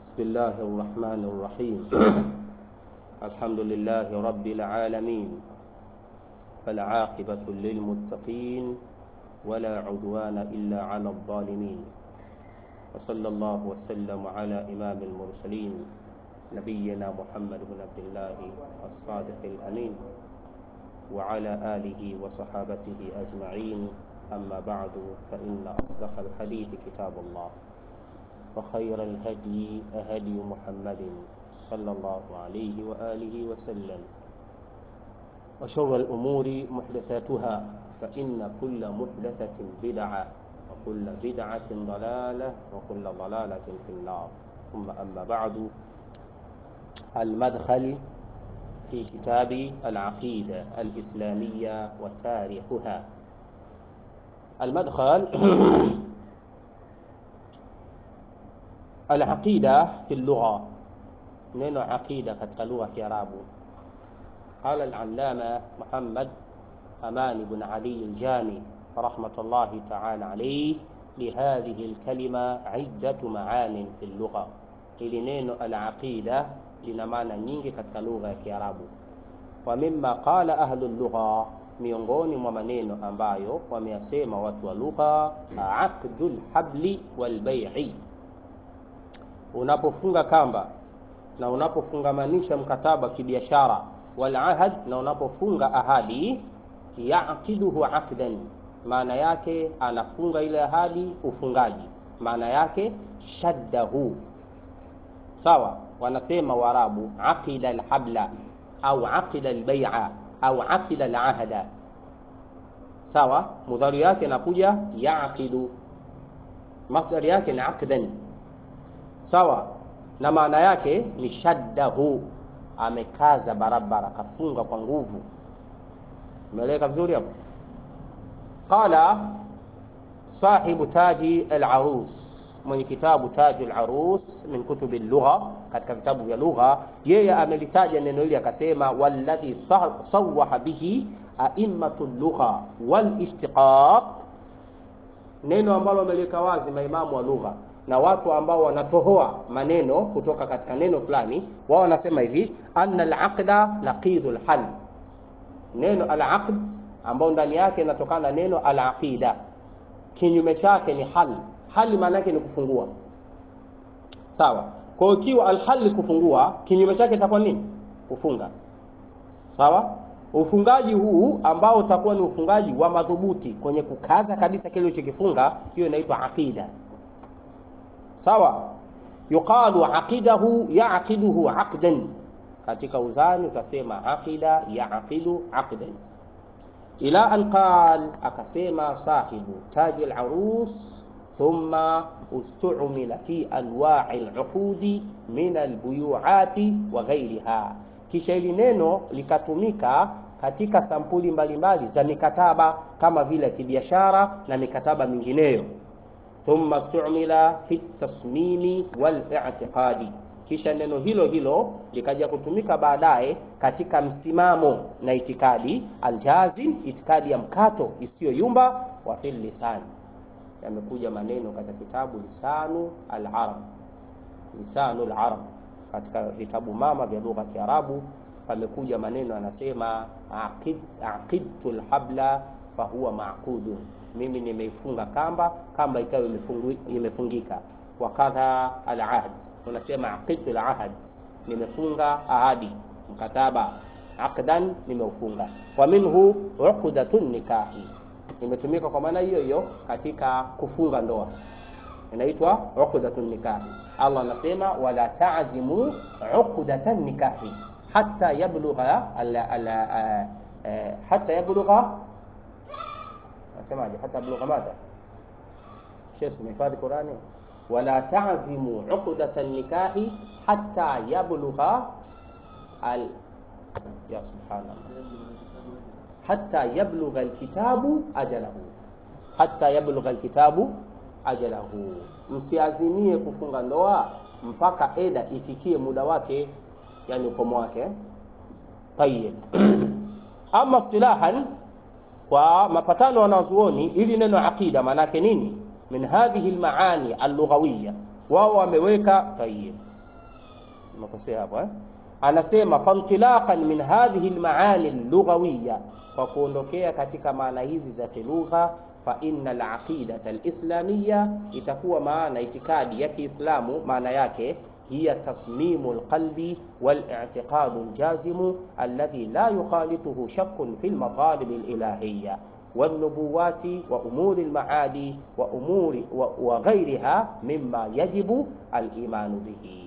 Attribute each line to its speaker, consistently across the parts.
Speaker 1: بسم الله الرحمن الرحيم الحمد لله رب العالمين فالعاقبة للمتقين ولا عدوان إلا على الظالمين وصلى الله وسلم على إمام المرسلين نبينا محمد بن عبد الله الصادق الأمين وعلى آله وصحابته أجمعين أما بعد فإن أصدق الحديث كتاب الله وخير الهدي هدي محمد صلى الله عليه وآله وسلم وشر الأمور محدثاتها فإن كل محدثة بدعة وكل بدعة ضلالة وكل ضلالة في النار ثم أما بعد المدخل في كتاب العقيدة الإسلامية وتاريخها المدخل العقيدة في اللغة neno aqida katika lugha ya Kiarabu. Qala al-allama Muhammad Aman ibn Ali al-Jami rahmatullahi ta'ala alayhi lihadhihi al-kalima iddatu ma'anin fi al-lugha. Hili neno al-aqida lina maana nyingi katika lugha ya Kiarabu. Wa mimma qala ahlu al-lugha, miongoni mwa maneno ambayo wameyasema watu wa lugha, aqdul habli wal bai'i, unapofunga kamba na unapofungamanisha mkataba kibiashara, wal ahad, na unapofunga ahadi, yaqiduhu aqdan, maana yake anafunga ile ahadi ufungaji, maana yake shaddahu. Sawa, wanasema Waarabu aqida alhabla au aqida albay'a au aqida alahda. Sawa, mudhari yake inakuja yaqidu, masdari yake ni aqdan. Sawa, na maana yake ni shaddahu, amekaza barabara, kafunga kwa nguvu. Umeeleka vizuri hapo? Qala sahibu taji al-arus, mwenye kitabu taji al-arus min kutubi lugha, katika vitabu vya lugha, yeye amelitaja neno hili akasema, walladhi sawaha bihi aimmatu lugha wal istiqaq, neno ambalo ameliweka wazi maimamu wa lugha na watu ambao wanatohoa maneno kutoka katika neno fulani, wao wanasema hivi anna al-aqda laqidul hal, neno al-aqd ambao ndani yake inatokana na neno al-aqida, kinyume chake ni hal. Hal maana yake ni kufungua, sawa. Kwa hiyo ikiwa al-hal kufungua, kinyume chake itakuwa nini? Kufunga, sawa. Ufungaji huu ambao utakuwa ni ufungaji wa madhubuti kwenye kukaza kabisa kile ulichokifunga, hiyo inaitwa aqida sawa yuqalu aqidahu yaqiduhu aqdan katika uzani utasema aqida yaqidu aqdan ila an qal akasema sahibu taji al-arus thumma ustumila fi anwa'i al-uqudi min al-buyu'ati wa ghayriha kisha hili neno likatumika katika sampuli mbalimbali za mikataba kama vile kibiashara na mikataba mingineyo thumma stumila fi tasmimi wal i'tiqadi, kisha neno hilo hilo likaja kutumika baadaye katika msimamo na itikadi, aljazim, itikadi ya mkato isiyoyumba, wa fil lisan, yamekuja maneno katika kitabu lisanu al-arab, lisanu al-arab, katika vitabu mama vya lugha ya Kiarabu pamekuja maneno anasema aqid aqidtu al-habla fahuwa maqudun mimi nimeifunga kamba, kamba ikawa imefungika. Wakadha al-ahd, unasema aqidtu al-ahd, nimefunga ahadi, mkataba. Aqdan, nimeufunga. Wa minhu uqdatun nikahi, imetumika kwa maana hiyo hiyo katika kufunga ndoa, inaitwa uqdatun nikahi. Allah anasema wala ta'zimu uqdatan nikahi hatta yablugha hatta yablugha nasemaje hata blugha madha Sheikh umehifadhi Qurani wala ta'zimu uqdata nikahi hatta yablugha al ya subhanallah hatta yablugha alkitabu ajalahu hatta yablugha alkitabu ajalahu msiazimie kufunga ndoa mpaka eda ifikie muda wake yani ukomo wake tayyib ama istilahan kwa mapatano wanazuoni ili neno aqida maana yake nini min hadhihi almaani allughawiyya wao wameweka tayyib nimekosea hapo eh? anasema fantilaqan min hadhihi almaani allughawiya kwa kuondokea katika maana hizi za kilugha fa inna alaqidata alislamiyya itakuwa maana itikadi ya Kiislamu maana yake hiya tasmimu alqalbi والاعتقاد الجازم الذي لا يخالطه شك في المطالب الإلهية والنبوات وأمور المعادي وأمور وغيرها مما يجب الإيمان به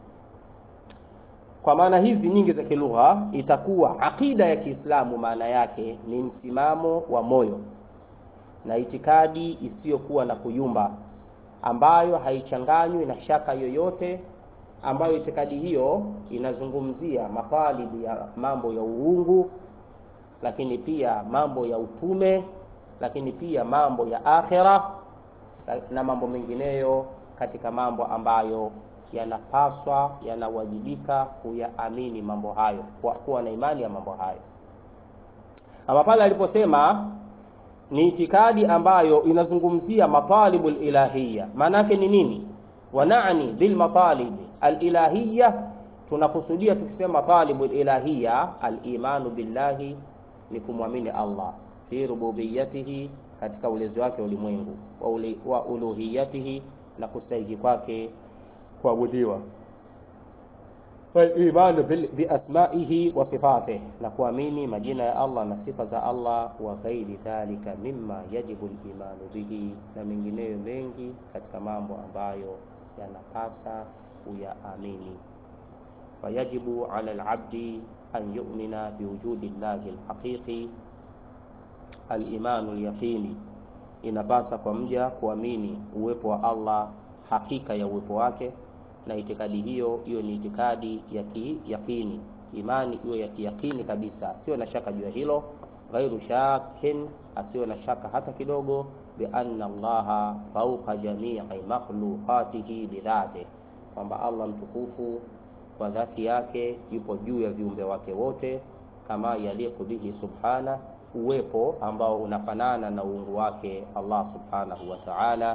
Speaker 1: kwa maana hizi nyingi za kilugha itakuwa aqida ya Kiislamu maana yake ni msimamo wa moyo na itikadi isiyokuwa na kuyumba ambayo haichanganywi na shaka yoyote ambayo itikadi hiyo inazungumzia mapalibu ya mambo ya uungu lakini pia mambo ya utume lakini pia mambo ya akhira na mambo mengineyo katika mambo ambayo yanapaswa yanawajibika kuyaamini mambo hayo kuwa na imani ya mambo hayo ama pale aliposema ni itikadi ambayo inazungumzia matalibu ilahiyya maana yake ni nini wanani bil matalib alilahiyya tunakusudia tukisema talibu ilahiyya alimanu billahi ni kumwamini Allah fi rububiyatihi katika ulezi wake ulimwengu wa, uli, wa uluhiyatihi na kustahiki kwake kuabudiwa walimanu biasmaihi wa sifatih na kuamini majina ya Allah na sifa za Allah wa ghairi dhalika mimma yajibu limanu bihi na mengineyo mengi katika mambo ambayo yanapasa kuyaamini fayajibu ala alabdi an yu'mina biwujudi llahi alhaqiqi alimanu alyaqini inapasa kwa mja kuamini uwepo wa Allah hakika ya uwepo wake na itikadi hiyo hiyo ni itikadi ya kiyakini imani hiyo ya kiyakini kabisa sio na shaka juu ya hilo ghairu shakin asiwe na shaka hata kidogo bi anna allaha fawqa jami'i makhluqatihi bidhati kwamba Allah mtukufu kwa dhati yake yupo juu ya viumbe wake wote kama yaliku bihi subhana uwepo ambao unafanana na uungu wake Allah subhanahu wa ta'ala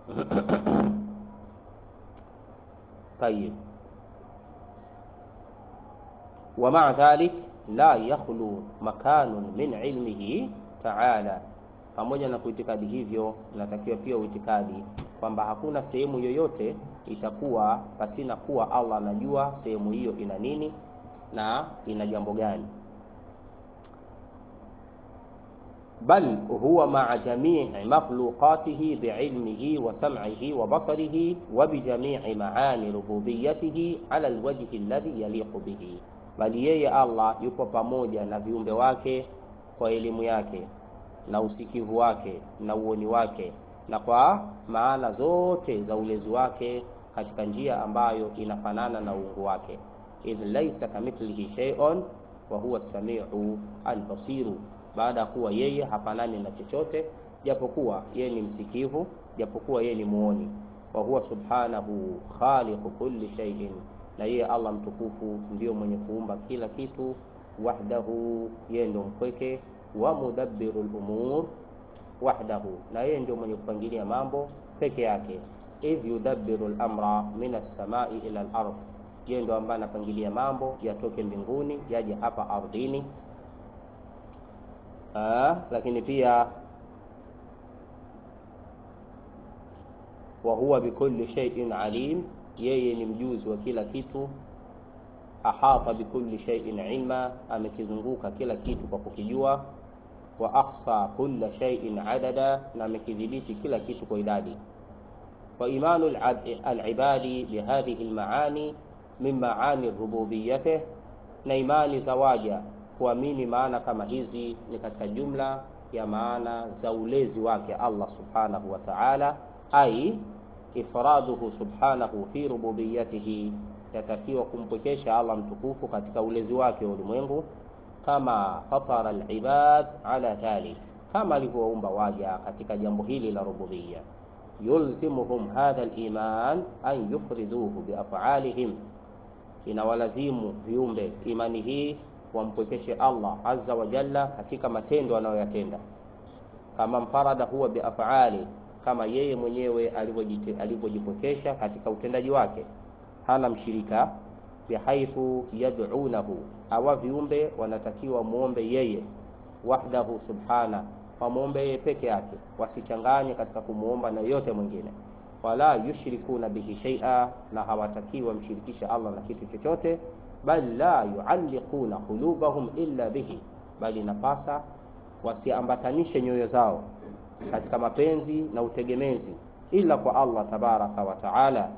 Speaker 1: طيب ومع ذلك لا يخلو مكان من علمه تعالى pamoja na kuitikadi hivyo inatakiwa pia uitikadi kwamba hakuna sehemu yoyote itakuwa pasina kuwa Allah anajua sehemu hiyo ina nini na ina jambo gani bal huwa ma'a jami'i makhluqatihi bi'ilmihi wa sam'ihi wa basarihi wa bi jami'i ma'ani rububiyyatihi 'ala alwajhi alladhi yaliqu bihi bali yeye Allah yupo pamoja na viumbe wake kwa elimu yake na usikivu wake na uoni wake na kwa maana zote za ulezi wake katika njia ambayo inafanana na uungu wake idh laysa kamithlihi shay'un wa huwa as-sami'u al-basiru baada ya kuwa yeye hafanani na chochote japokuwa yeye ni msikivu japokuwa yeye ni muoni wa huwa subhanahu khaliqu kulli shay'in na yeye Allah mtukufu ndiyo mwenye kuumba kila kitu wahdahu yeye ndio mpweke wa mudabbiru al-umur wahdahu na yeye ndio mwenye kupangilia mambo peke yake idh yudabbiru al-amra min as-samai ila al-ardh yeye ndio ambaye anapangilia mambo yatoke mbinguni yaje hapa ardhini Aa, lakini pia wa huwa bikulli shay'in alim yeye ni mjuzi wa kila kitu ahata bikulli shay'in ilma amekizunguka kila kitu kwa kukijua wa ahsa kulla shay'in adada na amekidhibiti kila kitu kwa idadi wa imanu al-ibadi bihadhihi al-maani min maani rububiyyatih na imani za waja kuamini maana kama hizi ni katika jumla ya maana za ulezi wake Allah subhanahu wa ta'ala ai ifraduhu subhanahu fi rububiyyatihi yatakiwa kumpwekesha Allah mtukufu katika ulezi wake wa ulimwengu kama fatara alibad ala dhalik kama alivyoumba waja katika jambo hili la rububiyya yulzimuhum hadha aliman an yufriduhu biaf'alihim inawalazimu viumbe imani hii wampwekeshe Allah azza wa jalla katika matendo anayoyatenda kama mfarada huwa biaf'ali kama yeye mwenyewe alivyojipwekesha katika utendaji wake hana mshirika bihaithu yad'unahu, hawa viumbe wanatakiwa muombe yeye wahdahu subhana, wamwombe yeye peke yake, wasichanganye katika kumwomba na yote mwingine. Wala yushrikuna bihi shay'a, na hawatakiwi wamshirikisha Allah na kitu chochote. Bal la yualliquna qulubahum illa bihi, bali napasa wasiambatanishe nyoyo zao katika mapenzi na utegemezi ila kwa Allah tabaraka wa taala.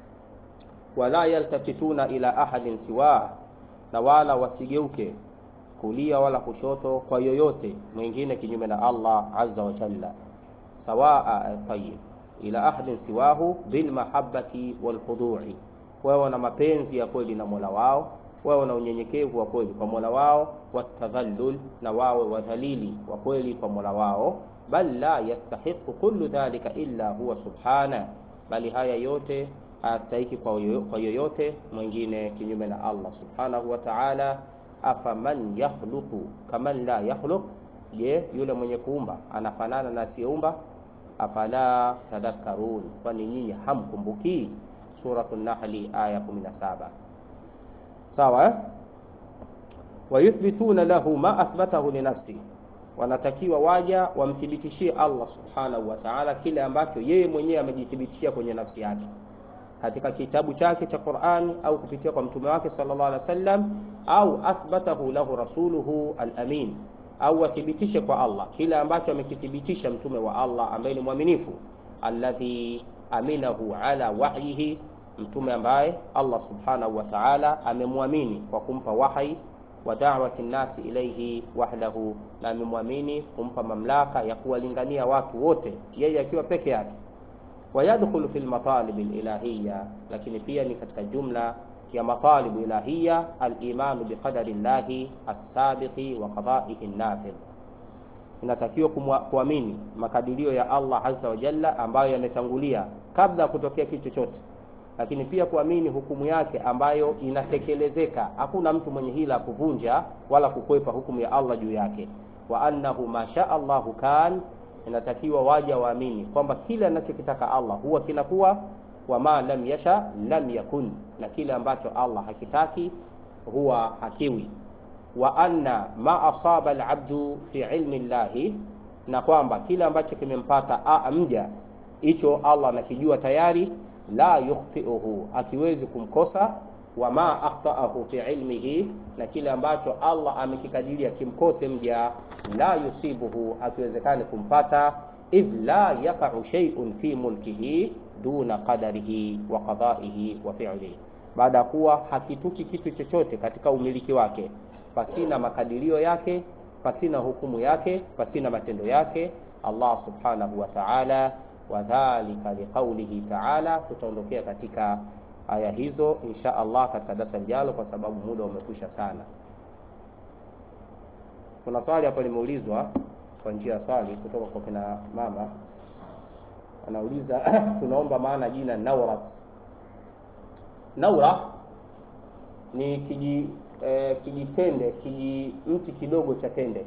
Speaker 1: Wala yaltafituna ila ahadin siwa, na wala wasigeuke kulia wala kushoto kwa yoyote mwingine kinyume na Allah azza wa jalla. Sawaa tayyib ila ahadin siwahu bil mahabbati wal khudu'i, wawe na mapenzi ya kweli na Mola wao, wawe na unyenyekevu wa kweli kwa Mola wao, watadhallul, na wawe wadhalili wa kweli kwa Mola wao bal la yastahiqu kullu dhalika illa huwa subhana, bali haya yote hayastahiki kwa yoyote mwingine kinyume na Allah subhanahu wa ta'ala. Afaman yakhluqu kaman la yakhluq, je, yule mwenye kuumba anafanana na asiyeumba? Afala tadhakkarun, kwani nyinyi hamkumbuki? Suratul Nahli aya 17. Sawa eh? Wayuthbituna lahu ma athbatahu li nafsi wanatakiwa waja wamthibitishie Allah subhanahu wa ta'ala kile ambacho yeye mwenyewe amejithibitishia kwenye nafsi yake katika kitabu chake cha Qur'an au kupitia kwa mtume wake sallallahu alaihi wasallam, au athbatahu lahu rasuluhu al-amin, au wathibitishe kwa Allah kile ambacho amekithibitisha mtume wa Allah ambaye ni mwaminifu, alladhi aminahu ala wahyihi, mtume ambaye Allah subhanahu wa ta'ala amemwamini kwa kumpa wahi wa da'wati nnasi ilayhi wahdahu, na amemwamini kumpa mamlaka ya kuwalingania watu wote yeye akiwa peke yake. Wayadkhulu fil matalib ilahiyya, lakini pia ni katika jumla ya matalibu ilahiyya al-imanu biqadari llahi as-sabiqi wa qada'ihi an-nafidh, inatakiwa kuamini makadirio ya Allah azza wa jalla ambayo yametangulia kabla ya kutokea kitu chochote lakini pia kuamini hukumu yake ambayo inatekelezeka. Hakuna mtu mwenye hila kuvunja wala kukwepa hukumu ya Allah juu yake. Wa annahu ma shaa Allahu kan, inatakiwa waja waamini kwamba kile anachokitaka Allah huwa kinakuwa, wa ma lam yasha lam yakun, na kile ambacho Allah hakitaki huwa hakiwi. Wa anna ma asaba alabdu fi ilmi llahi, na kwamba kile ambacho kimempata mja hicho Allah anakijua tayari la yukhtiuhu, akiwezi kumkosa. Wa ma akhtaahu fi ilmihi, na kile ambacho Allah amekikadiria kimkose mja, la yusibuhu, akiwezekani kumpata. Idh la yaqa'u shay'un fi mulkihi duna qadarihi wa qada'ihi wa fi'lihi, baada ya kuwa hakituki kitu chochote katika umiliki wake pasina makadirio yake, pasina hukumu yake, pasina matendo yake Allah subhanahu wa ta'ala wadhalika liqaulihi ta'ala. Tutaondokea katika aya hizo insha Allah katika darasa lijalo, kwa sababu muda umekwisha sana. Kuna swali hapo limeulizwa kwa njia ya swali kutoka kwa kina mama, anauliza tunaomba maana jina Naurat. Naura ni kiji eh, kijitende kiji mti kidogo cha tende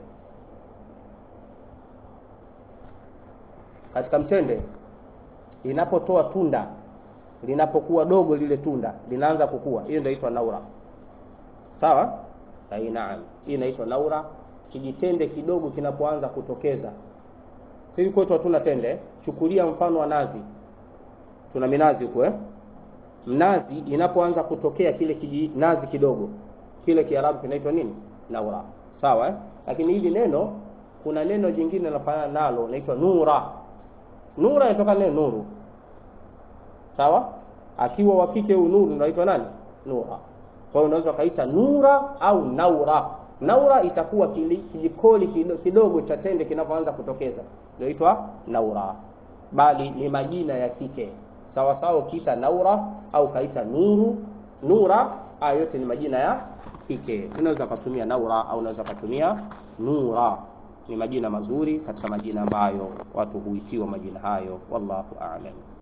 Speaker 1: katika mtende inapotoa tunda, linapokuwa dogo lile tunda linaanza kukua, hiyo ndio inaitwa naura. Sawa? Ai, naam, hii inaitwa naura. Kijitende kidogo kinapoanza kutokeza, sisi kwetu hatuna tende. Chukulia mfano wa nazi, tuna minazi huko eh? Mnazi inapoanza kutokea kile kijinazi kidogo kile, Kiarabu kinaitwa nini? Naura. Sawa eh? Lakini hili neno, kuna neno jingine linafanana nalo, linaitwa nura Nura inatoka neno nuru, sawa. Akiwa wa kike huyu nuru unaitwa nani? Nura. Kwa hiyo unaweza ukaita nura au naura. Naura itakuwa kijikoli kidogo cha tende kinapoanza kutokeza, inaitwa naura, bali ni majina ya kike sawa sawa. Ukiita naura au kaita nuru, nura, haya yote ni majina ya kike. Unaweza kutumia naura au unaweza kutumia nura ni majina mazuri katika majina ambayo watu huitiwa majina hayo. Wallahu a'lam.